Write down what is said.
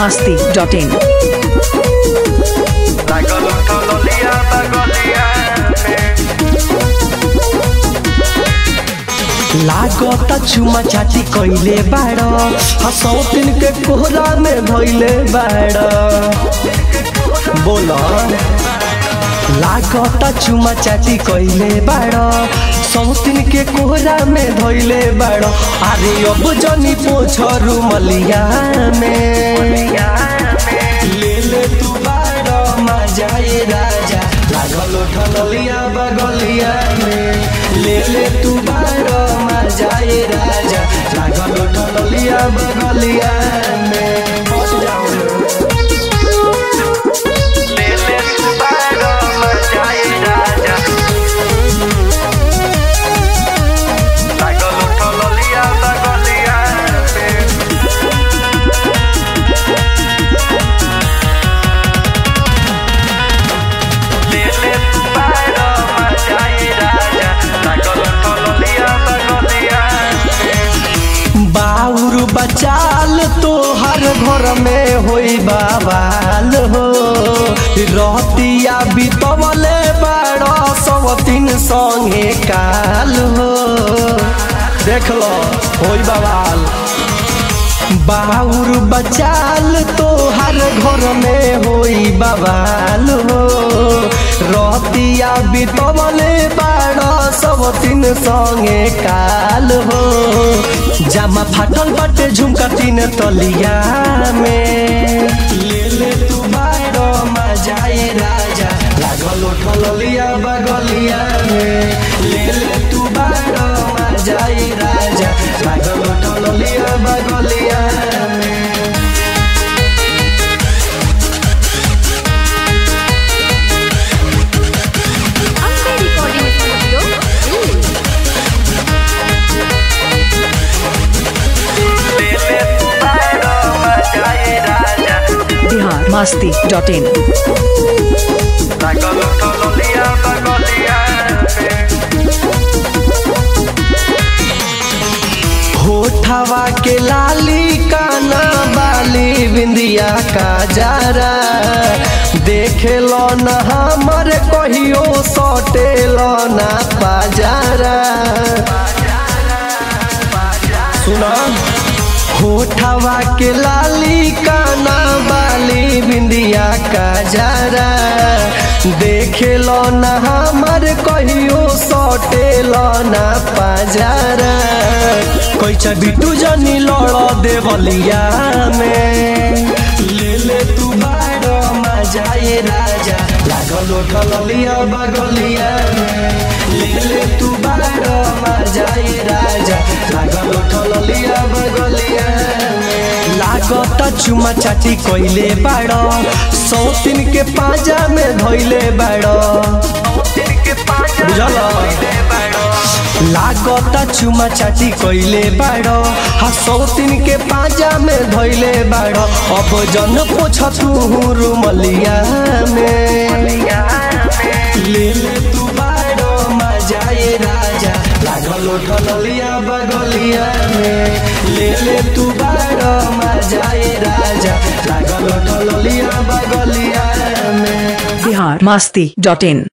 masti.in. लागल उठलिया बगलिया में लागता चुमा चाटी कइले बाड़ हसौतिन के कोहरा में धइले बाड़ बोल लागता चुमा चाटी कइले बाड़ सौतिन के कोहरा में धइले बाड़ अरे अब जनी पोछरू मलिया में ले ले तू बाड़ मजाए राजा लागल उठलिया बगलिया में ले ले तू बाड़ मजाए राजा लागल उठलिया बगलिया में बस जाओ ले ले तू बारो मजाए राजा लागल उठलिया बगलिया में ले ले तू बारो मजाए राजा लागल उठलिया बगलिया में बाउर बचाल तोहर घर में होई बाबाल हो रतिया बितवले बाड़ सवतीन संगे काल हो देख लो होई बाबाल बाउर बचाल तोहर घर में होई बवाल हो रतिया बितवले बाड़ सब तीन संगे काल हो जामा फाटल बाटे झुमका तीन तलिया में ले ले तू बाड़ मजाए राजा लागल उठल लिया बगलिया में ले ले तू बाड़ मजाए राजा लागल उठल लिया बगलिया में Ambe Recording Studio, Delhi. ले ले तू बारो मजाए राजा Bihar masti.in. लागल उठलिया बगलिया में होठवा के लाली काना बाली बिंदिया का जारा देखे लो न हमर कहियो सटे लो ना पाजारा सुना होठवा के लाली काना बाली बिंदिया का जारा देखे लो न हमर कहियो सटे लो ना पाजारा कैचा बिटू जनी लड़ देवलिया में ले ले तू बारो मजाए राजा लागल उठल लिया बगलिया में ले ले तू बारो मजाए राजा लागल उठल लिया बगलिया में लागत चुमा चाटी कइले बाड़ सौतिन के पाजा में धइले बाड़ बुझल लागता चुमा चाटी कइले बाड़ हा सौतिन के पाजा में धइले बाड़ अब जन पोछ तू रुमलिया में ले ले तू बाड़ मजाए राजा लागल उठल लिया बगलिया में ले ले तू बाड़ मजाए राजा लागल उठल लिया बगलिया में Bihar masti.in.